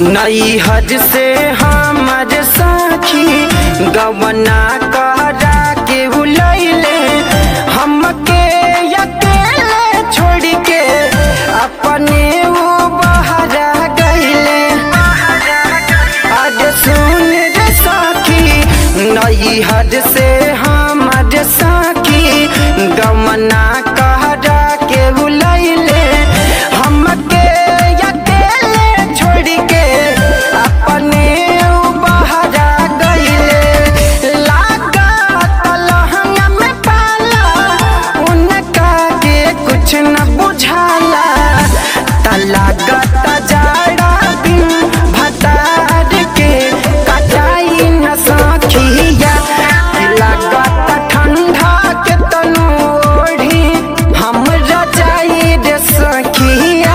नई हज से हमर साखी गवना करा के बुलैले हमके अकेले छोड़ के अपने वो बहरा गईले आज सुन रे साखी नई हद से हमर साखी गमना कहरा के बुलैले हमके अकेले छोड़ के अपने उ बहरा गईले लागत लहंगा में पाला उनका के कुछ न बुझाला त लागत जाड़ा बिन भतार के कटाई न सखिया लागत ठंडा के तनु ओढ़ी हम रजाई रे सखिया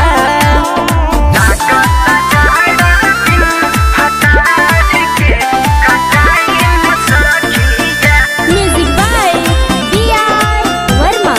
Music by B.R. Verma.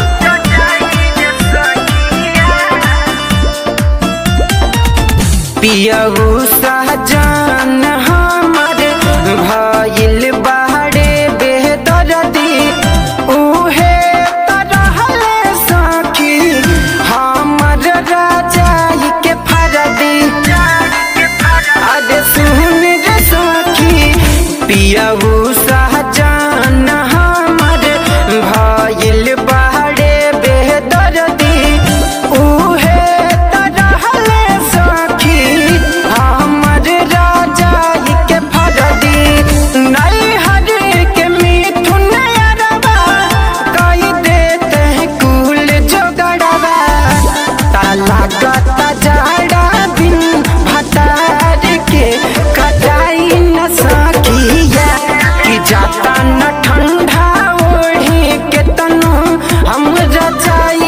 पियऊ सहजान हमर भइल बाड़े बेदरदी उहे तरहले सखी हमर राजाई के फरदी अरे सुन रे सखी पियऊ सहजान हमर भइल बाड़े बेदरदी उहे तरहले सखी हमर राजाई के फरदी नहीं हर के मिथुन अरबा कई देते हैं कुल जोगड़वा ताला गता जाड़ा बिन भतार के कटाई न सकिया कि जाता न ठंडा ओढ़ी के तनु हम रजाई